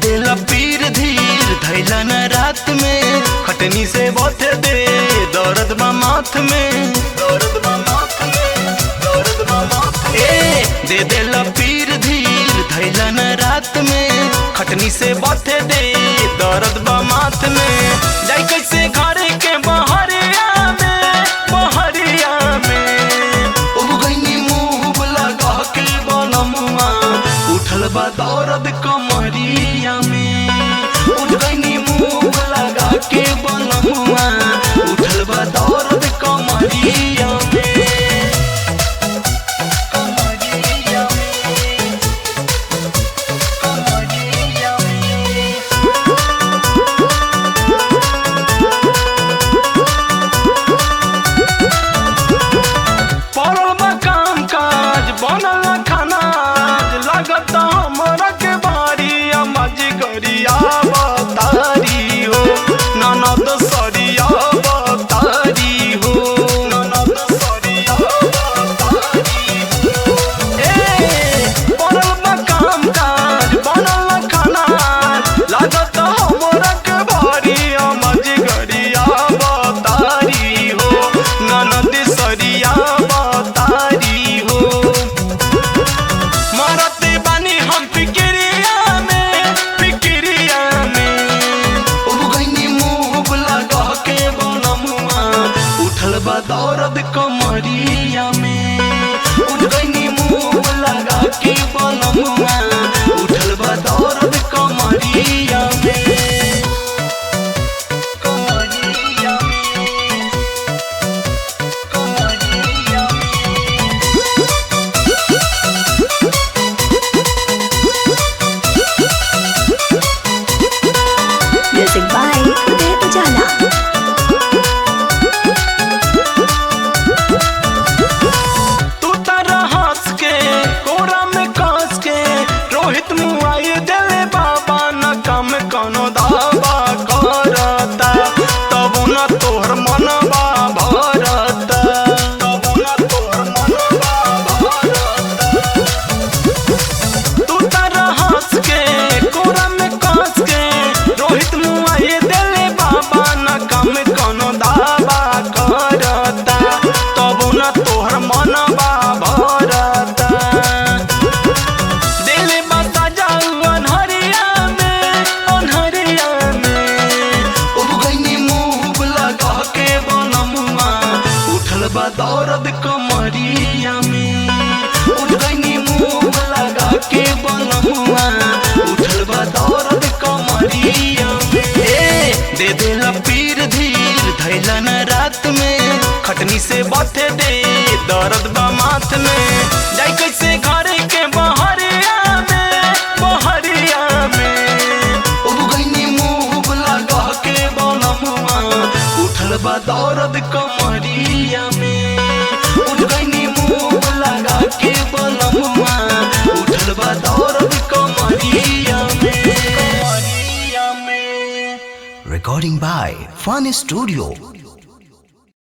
देला पीर धीर धैला न रात में खटनी से बथे दे दर्द बा माथ में दर्द बा माथ में दर्द बा माथ में। ए दे देला पीर धीर धैला न रात में खटनी से बथे दे दर्द बा माथ में जाई कैसे घरे के बहरिया में बहरिया में उब गईनी मुंह लगा के बनमुआ उठल बा दर्द कमरिया में उठ गईनी मुंह लगा के बनमुआ उठल बा दर्द कमरिया में कमरिया में कमरिया में पड़ल बा काम काज बनल खाना लागत हमरा के बारी अमज गरिया बतारी हो ननद सरिया बतारी हो ननद सरिया बतारी हो ए पड़ल बा काम काज बनल खाना लागत हमरा के बारी अमज गरिया बतारी हो ननद सरिया बतारी हो मरते बानी हम फिक्रिया में फिक्रिया में उब गईनी मुंह लगा के बनमुआ उठल बा दर्द कमरिया में उठ गईनी मुंह लगा के बनमुआ उठल बा दर्द कमरिया में कमरिया में कमरिया में Music by Uday Ujala. तू तारा हंस के कोरा में कस के रोहित मुआई देले बाबा न काम कोनो दावा करता तब न तोहर मनवा भरता तब न तोहर मनवा भरता तू तारा हंस के कोरा में कस के रोहित मुआई देले बाबा न काम कोनो दावा करता तब न तोहर मनवा भरता दिल बता जाऊ अनहरिया में अनहरिया में उब गईनी मुंह लगा के बनमुआ उठल बा दर्द कमरिया में उठ गईनी मुंह लगा के बनमुआ उठल बा दर्द कमरिया में ए दे देला पीर धीर धैला न रात में खटनी से बथे दे दर्द बा माथ में जाई कैसे घरे के बहरिया में बहरिया में उब गईनी मुंह लगा के बनमुआ उठल बा दर्द कमरिया में उठ गईनी मुंह लगा के बनमुआ उठल बा दर्द कमरिया में कमरिया में Recording by Fun Studio.